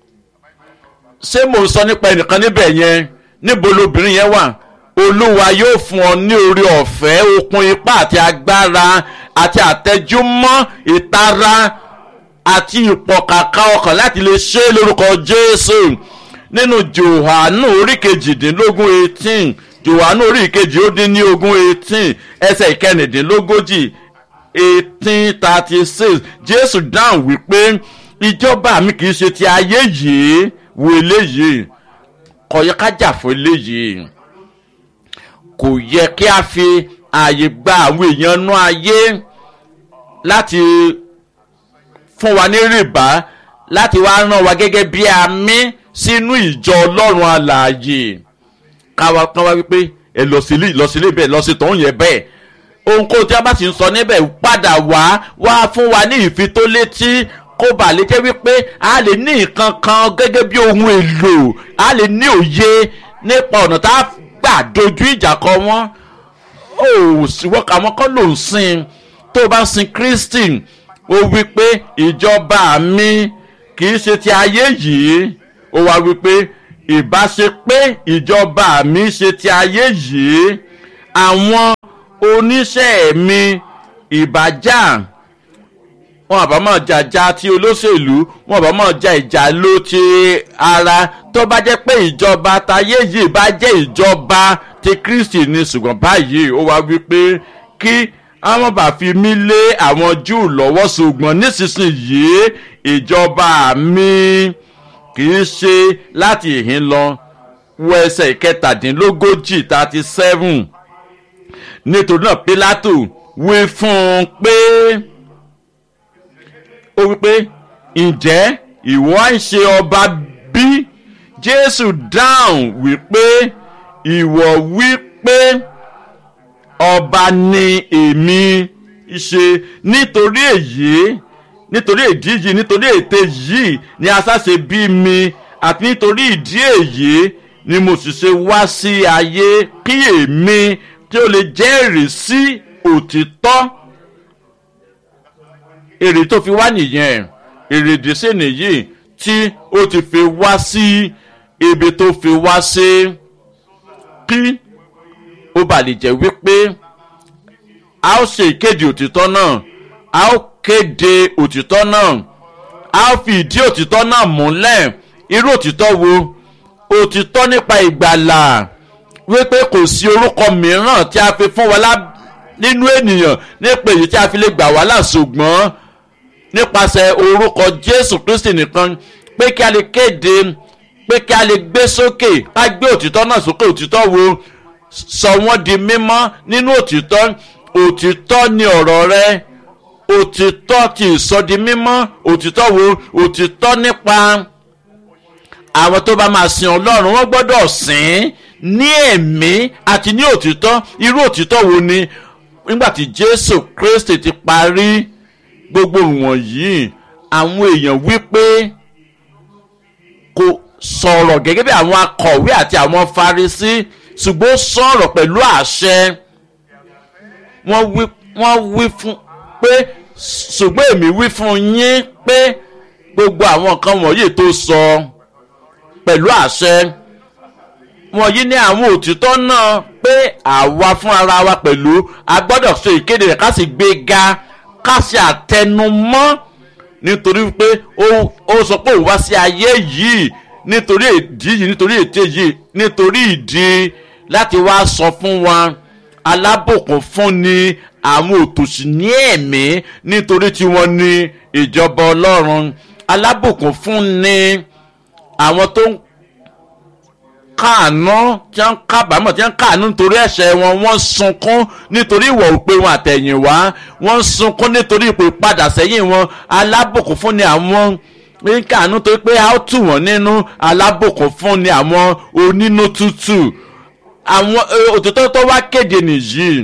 ṣé mò ń sọ nípa ẹnìkan níbẹ̀ yẹn níbo lobìnrin yẹn wà olúwa yóò fún ọ ní orí ọ̀fẹ́ okun ipá àti agbára àti àtẹjúmọ́ ìtara àti ìpọ̀kàkà ọkàn láti lè ṣe é lórúkọ jésù nínú johanu orí kejìdínlógún eighteen johanu orí kejì ó dín ní ogún eighteen ẹsẹ̀ ìkẹrìndínlógójì eighteen thirty six jésù dáhùn wípé ìjọba mi kì í ṣe ti ayé yìí wo eléyìí kò yẹ ká jà fún eléyìí kò yẹ kí a fi ààyè gba àwọn èèyàn nú ayé láti fún wa ní rìbá láti wá rán wa gẹ́gẹ́ bí àmì sínú ìjọ ọlọ́run alààyè káwa kan wá wípé ẹ lọ sílé lọ sílé bẹ́ẹ̀ lọ sí tòun yẹn bẹ́ẹ̀ ohunkóhun tí a bá sì ń sọ níbẹ̀ padà wá wá fún wa ní ìfitólétí kó bà lè jẹ́ wípé a lè ní nǹkan kan gẹ́gẹ́ bí ohun èlò a lè ní òye nípa ọ̀nà tá a gbà dojú ìjà kọ wọ́n ó síwọ́ àwọn kan ló ń sin tó o bá ń sin kristi ó wí pé ìjọba mi kì í ṣe ti ayé yìí ó wá wí pé ìbáṣe pé ìjọba mi ṣe ti ayé yìí àwọn oníṣẹ́ mi ìbájà wọn àbá máa jàjà ti olóṣèlú wọn àbá máa ja ìjà ló ti ara tó bá jẹ́ pé ìjọba tayé yìí bá jẹ́ ìjọba ti kristi ni ṣùgbọ́n báyìí ó wá wípé kí àwọn bá fi mí lé àwọn júù lọ́wọ́ ṣùgbọ́n nísinsìnyí ìjọba mi kì í ṣe láti ìhín lọ wọ ẹsẹ̀ ìkẹtàdínlógójì thirty seven nítorí náà pilato wí fún un pé ó wípé ǹjẹ́ ìwọ ń ṣe ọba bí jésù dáhùn wípé ìwọ wípé ọba ni èmi ṣe nítorí èyí nítorí ìdí yìí nítorí ète yìí ni asáṣe bí mi àti nítorí ìdí èyí ni mo sì ṣe wá sí ayé kí èmi tí ó lè jẹ́rìí sí òtítọ́ èrè tó fi wá nìyẹn èrèdí sí nìyí tí ó ti fi wá sí ibi tó fi wá sí kí ó bà lè jẹ́ wípé a ó ṣe ìkéde òtítọ́ náà a ó kéde òtítọ́ náà a ó fi ìdí òtítọ́ náà múlẹ̀ irú òtítọ́ wo òtítọ́ nípa ìgbàlà wípé kò sí orúkọ mìíràn tí a fi fún wa nínú ènìyàn nípa èyí tí a fi lè gbà wá là ṣùgbọ́n nípasẹ̀ orúkọ jésù kristi nìkan pé kí a lè kéde pé kí a lè gbé sókè ká gbé òtítọ́ náà sókè òtítọ́ wo sọ wọ́n di mímọ́ nínú òtítọ́ òtítọ́ ni ọ̀rọ̀ rẹ òtítọ́ ti ìsọdi mímọ́ òtítọ́ wo òtítọ́ nípa àwọn tó bá máa sin ọlọ́run wọ́n gbọ́dọ̀ sìn ní ẹ̀mí àti ní òtítọ́ irú òtítọ́ wo ni nígbà tí jésù kristi ti parí gbogbo wọ̀nyí àwọn èèyàn wípé kò sọ̀rọ̀ gẹ́gẹ́ bí àwọn akọ̀wé àti àwọn farisí ṣùgbọ́n sọ̀rọ̀ pẹ̀lú àṣẹ wọ́n wí fún pé ṣùgbọ́n èmi wí fún yín pé gbogbo àwọn nǹkan wọ̀nyí tó sọ pẹ̀lú àṣẹ wọ̀nyí ní àwọn òtítọ́ náà pé àwa fún ara wa pẹ̀lú a gbọ́dọ̀ ṣe ìkéde rẹ̀ ká sì gbé ga ká ṣe àtẹnumọ́ nítorí pé ó sọ pé òun wá sí ayé yìí nítorí ìdí yìí nítorí ète yìí nítorí ìdí láti wá sọ fún wa alábòkun fún ni àwọn òtòṣì ní ẹ̀mí nítorí tí wọ́n ní ìjọba ọlọ́run alábòkun fún ni àwọn tó ń káàánú tí wọ́n kábàámọ̀ tí wọ́n káàánú nítorí ẹ̀ṣẹ̀ wọn wọ́n sunkún nítorí ìwọ̀ òpè wọn àtẹ̀yìnwá wọ́n sunkún nítorí ipò ìpadà sẹ́yìn wọn alábòkún fún ni àwọn ń kàánú tó pé a ó tù wọ́n nínú alábòkún fún ni àwọn onínú tútù àwọn òtítọ́ tó wá kéde nìyí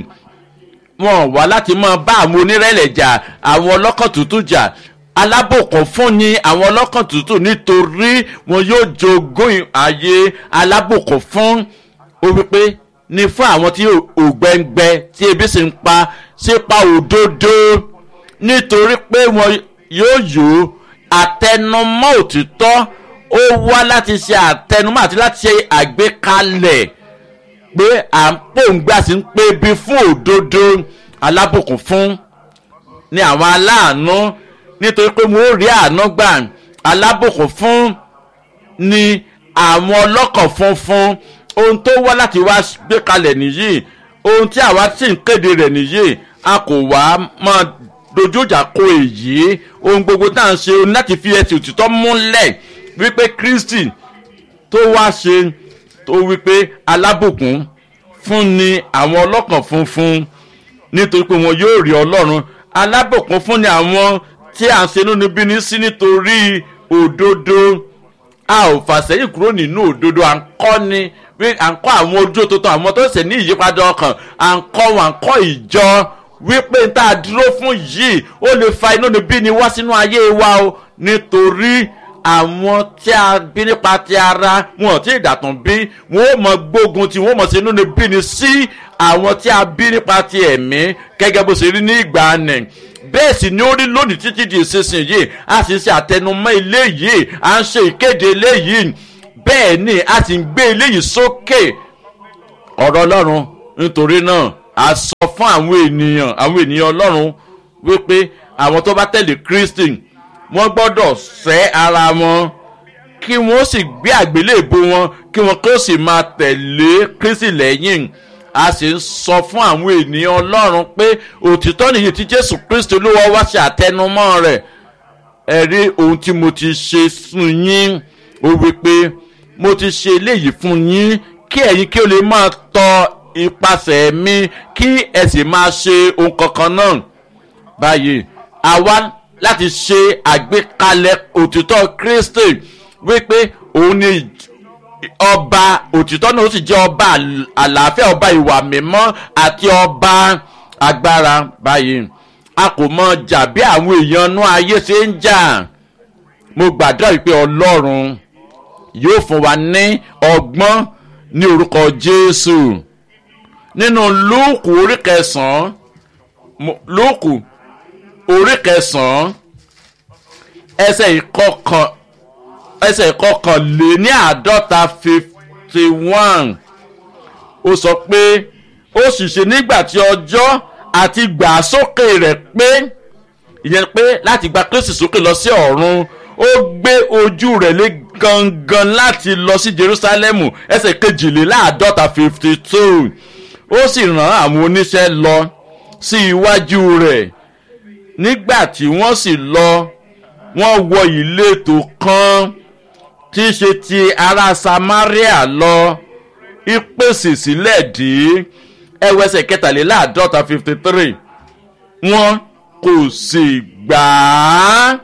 wọn wá láti máa bá àwọn onírẹ̀lẹ̀ jà àwọn ọlọ́kàn tútù jà alábòkún fún ni àwọn ọlọ́kàn tútù nítorí wọn yóò jogún ayé alábòkún fún ó wípé ní fún àwọn tí ògbẹ́ngbẹ́ tí ebi sì ń pa sípa òdodo nítorí pé wọn yóò yó àtẹnumọ́ òtítọ́ ó wá láti ṣe àtẹnumọ́ àti láti ṣe àgbékalẹ̀ pé à ń pòǹgbà sí ń pé bí fún òdodo alábùkún fún ní àwọn aláàánú nítorí pé mo rí àánú gbà alábùkún fún ní àwọn ọlọ́kàn funfun ohun tó wá láti wá gbé kalẹ̀ nìyí ohun tí àwa sì ń kéde rẹ̀ nìyí a kò wá máa dojú ìjà kó èyí ohun gbogbo tá à ń ṣe láti fi ẹsẹ̀ òtítọ́ múlẹ̀ wípé kristi tó wá ṣe tó wípé alábùkún fún ni àwọn ọlọ́kàn funfun nítorí pé wọn yóò rí ọlọ́run alábùkún fún ni àwọn tí à ń ṣe nínú bíní sí nítorí òdodo a ò fàsẹ́yìn kúrò nínú òdodo à ń kọ́ ni à ń kọ́ àwọn ojú tuntun àwọn tó ṣe ní ìyípadà ọkàn à ń kọ́ wọn à ń kọ́ ìjọ wípé n tá a dúró fún yìí ó lè fa inú níbí ni wá sínú ayé wa o nítorí àwọn tí a bí nípa ti ara wọn ò tí ì dàtún bí wọn ò mọ gbógun tí wọn ò mọ sí inú níbí ni sí àwọn tí a bí nípa ti ẹ̀mí gẹ́gẹ́ bó ṣe rí ní ìgbà nì bẹ́ẹ̀ sì ni ó rí lónìí títí di ìsinsìnyí a sì ṣe àtẹnumọ́ eléyìí à ń ṣe ìkéde eléyìí bẹ́ẹ̀ ni a sì ń gbé eléyìí sókè ọ̀rọ̀ ọlọ́run nítorí náà a sọ fún àwọn ènìyàn àwọn ènìyàn ọlọ́run wípé àwọn tó bá tẹ̀lé kristi wọ́n gbọ́dọ̀ sẹ́ ara wọn kí wọ́n sì gbé àgbélébó wọn kí wọ́n kí ó sì máa tẹ̀lé kristi lẹ́yìn a sì ń sọ fún àwọn ènìyàn ọlọ́run pé òtítọ́ nìyí tí jésù kristi olúwa wá ṣe àtẹnumọ́ rẹ̀ ẹ rí ohun tí mo ti ṣe fún yín ó wípé mo ti ṣe eléyìí fún yín kí ẹ̀yin kí o lè máa tọ ipasẹ̀ mi kí ẹ sì máa ṣe ohun kankan náà báyìí àwa láti ṣe àgbékalẹ̀ òtítọ́ kristi wípé òun ni ọba òtítọ́ náà ó sì jẹ́ ọba àlàáfíà ọba ìwà mímọ́ àti ọba agbára báyìí a kò mọ jà bí àwọn èèyàn inú ayé ṣe ń jà mo gbàdúrà wípé ọlọ́run yóò fún wa ní ọgbọ́n ní orúkọ jésù nínú lóòkù orí kẹsàn-án lóòkù orí kẹsàn-án ẹsẹ̀ ìkọkàn ẹsẹ̀ ìkọkàn lé ní àádọ́ta fifty one ó sọ pé ó sì ṣe nígbà tí ọjọ́ àti gbà sókè rẹ̀ pé ìyẹn pé láti gba kristi sókè lọ sí ọ̀run ó gbé ojú rẹ̀ lé gangan láti lọ sí jerusalemu ẹsẹ̀ kejìléláàádọ́ta fifty two ó sì rán àwọn oníṣẹ́ lọ sí iwájú rẹ̀ nígbà tí wọ́n sì lọ wọ́n wọ ìletò kan tí í ṣe ti ará samaria lọ ìpèsè sílẹ̀ dé ẹwẹ́sẹ̀ kẹtàléláàádọ́ta fifty three wọ́n kò sì gbà á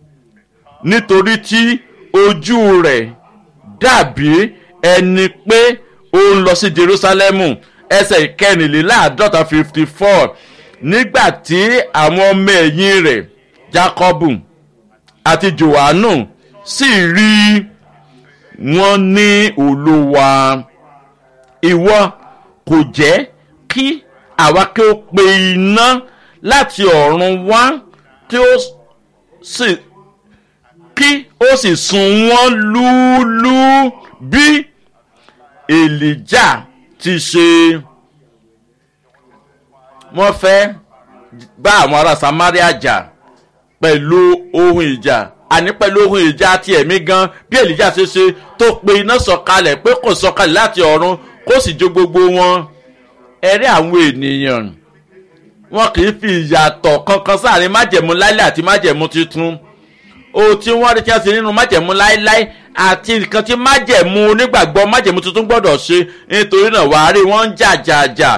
nítorí tí ojú rẹ̀ dàbí ẹni pé ó ń lọ sí jerusalemu ẹsẹ̀ ìkẹrìnléláàádọ́ta fifty four nígbà tí àwọn ọmọ ẹ̀yìn rẹ̀ jacobu àti johannu sì rí wọn ní olúwa ìwọ kò jẹ́ kí àwa kí ó pe iná láti ọ̀run wá tí ó sì kí ó sì sun wọ́n lúlú bí èlìjà ti ṣe wọ́n fẹ́ bá àwọn ará samaria jà pẹ̀lú ohun ìjà àní pẹ̀lú ohun ìjà ti ẹ̀mí gan bí èlìjà ṣe ṣe tó pe iná sọ̀kalẹ̀ pé kò sọ̀kalẹ̀ láti ọ̀run kó sì jó gbogbo wọn ẹ̀rí àwọn ènìyàn wọn kì í fi ìyàtọ̀ kankan sáàrin májẹ̀mú láíláí àti májẹ̀mú tuntun ohun tí wọ́n rí tí wọ́n ṣe nínú májẹ̀mú láíláí àti nǹkan tí májẹ̀mú onígbàgbọ́ májẹ̀mú tuntun gbọ́dọ̀ ṣe nítorí náà wàá rí wọ́n ń jà jà jà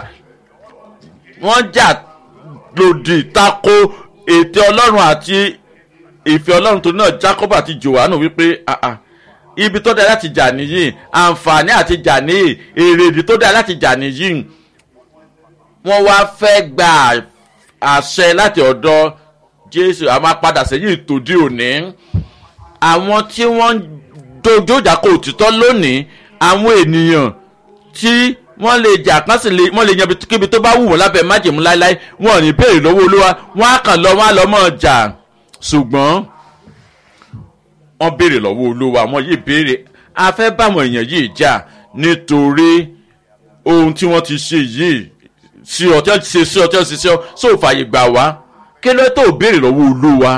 wọ́n jà lòdì tako ètè ọlọ́run àti ìfẹ́ ọlọ́run tó náà jacob àti johannu wípé ah ah ibi tó dáa láti jà nìyí àǹfààní àti jà nìyí èrèdí tó dáa láti jà nìyí wọ́n wá fẹ́ gba àṣẹ láti ọ̀dọ̀ jésù a máa padà sẹ́yìn tòdí òní àwọn tí wọ́n ń dojú ìjà kó òtítọ́ lónìí àwọn ènìyàn tí wọ́n lè jà kán sì lè wọ́n lè yan kíbi tó bá wù wọ́n lábẹ́ májèmú láéláé wọn ò ní béèrè lọ́wọ́ olúwa wọ́n á kàn lọ wọ́n á lọ mọ́ jà ṣùgbọ́n wọ́n béèrè lọ́wọ́ olúwa wọ́n yìí béèrè a fẹ́ báwọn èèyàn yìí jà nítorí ohun tí wọ́n ti ṣe yìí sí ọtí ṣe sí ọtí ṣe sí ọ sóòfàyè gbà wá kí ló tó béèrè lọ́wọ́ olúwa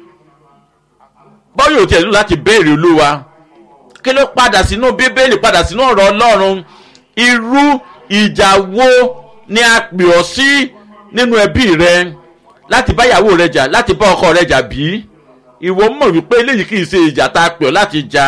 bọ́yọ̀ tí ẹ̀ nílò láti béèrè olúwa kí ló padà sínú bíbélì padà sínú ọ̀rọ̀ ọlọ́run irú ìjà wo ni a pè ọ́ sí nínú ẹbí rẹ láti bá ìyàwó rẹ jà láti bá ọkọ rẹ jà bí ìwọ mọ̀ wípé eléyìí kì í ṣe ìjà tá a pè ọ́ láti jà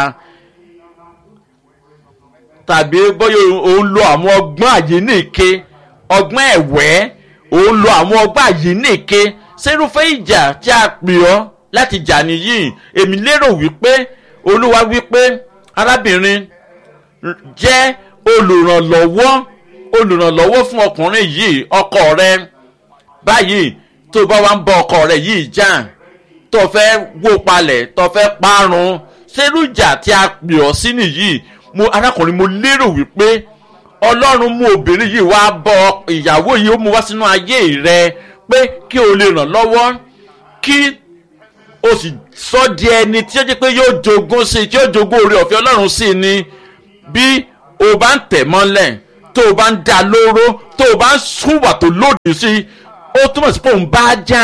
tàbí bóyá òun lo àwọn ọgbọ́n àyíníke ọgbọ́n ẹ̀wẹ́ òun lo àwọn ọgbọ́n àyíníke sẹ́rúfẹ́ ìjà tí a pè ọ́ láti jà nìyí èmi lérò wípé olúwa wípé arábìnrin jẹ́ olùrànlọ́wọ́ olùrànlọ́wọ́ fún ọkùnrin yìí ọkọ rẹ báyìí tó bá wá ń bọ ọkọ rẹ yìí jà tó fẹ́ wó palẹ̀ tó fẹ́ parun sẹ́rú ìjà tí a pè ọ́ sí nìyí mo arákùnrin mo lérò wípé ọlọ́run mú obìnrin yìí wá bọ ìyàwó yìí ó mú wá sínú ayé rẹ pé kí o lè ràn lọ́wọ́ kí o sì sọ di ẹni tí ó jẹ́ pé yóò jogún sí i tí yóò jogún oore ọ̀fẹ́ ọlọ́run sí i ni bí o bá ń tẹ̀ mọ́lẹ̀ tó o bá ń da lóró tó o bá ń súnwà tó lòdì sí i ó túmọ̀ sí pé òun bá jà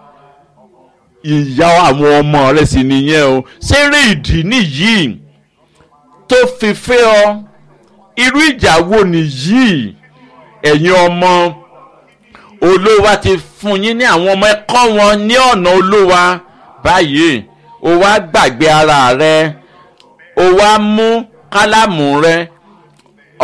ìyá àwọn ọmọ rẹ̀ sì nìyẹn o ṣeré ìdí nìyí tó fi fẹ́ ọ irú ìjà wo nìyí ẹ̀yin ọmọ olówó ti fún yín ní àwọn ọmọ ẹ̀kọ́ wọn ní ọ̀nà olówó báyìí o wá gbàgbé ara rẹ o wá mú kálámù rẹ